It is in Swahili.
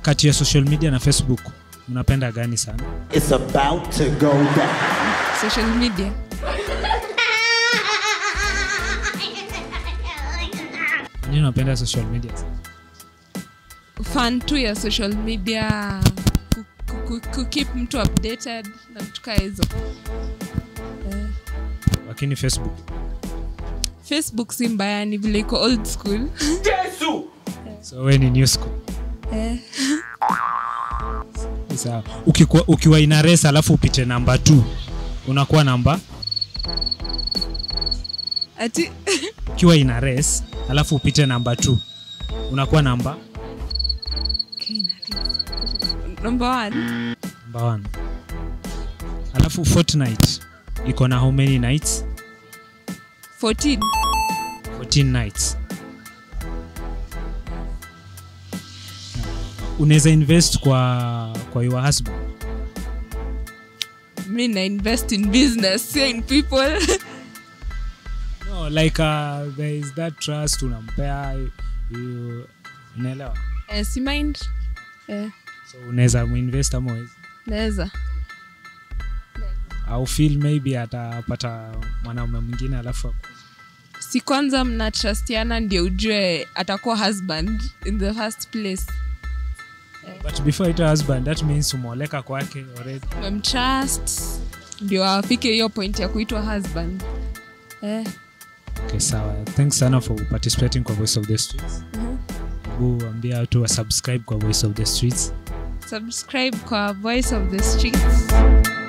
kati ya social media na facebook unapenda gani sana It's about to go down. social media nini unapenda social media fan tu ya social media ku, ku, ku, ku keep mtu updated na vitu kaa hizo eh, lakini facebook facebook si mbaya ni vile iko old school so we ni new school eh, sawa ukiwa, ukiwa ina race alafu upite namba t unakuwa namba ati ukiwa ina race alafu upite namba t unakuwa namba number one namba one alafu fortnight iko na how many nights 14 14 nights unaweza invest kwa kwa your husband mi na invest in business sio in people no like uh, there is that trust unampea you- unaelewa eh, si mind eh, so unaweza muinvest ama uwezi naweza au feel maybe atapata mwanaume mwingine alafu aku- si kwanza mna trustiana ndio ujue atakuwa husband in the first place but before ita husband that means umeoleka kwake already memtrust ndio afike hiyo point ya kuitwa husband eh, okay sawa thanks sana for participating kwa voice of the streets hebu ambia watu wa subscribe kwa voice of the streets subscribe kwa voice of the streets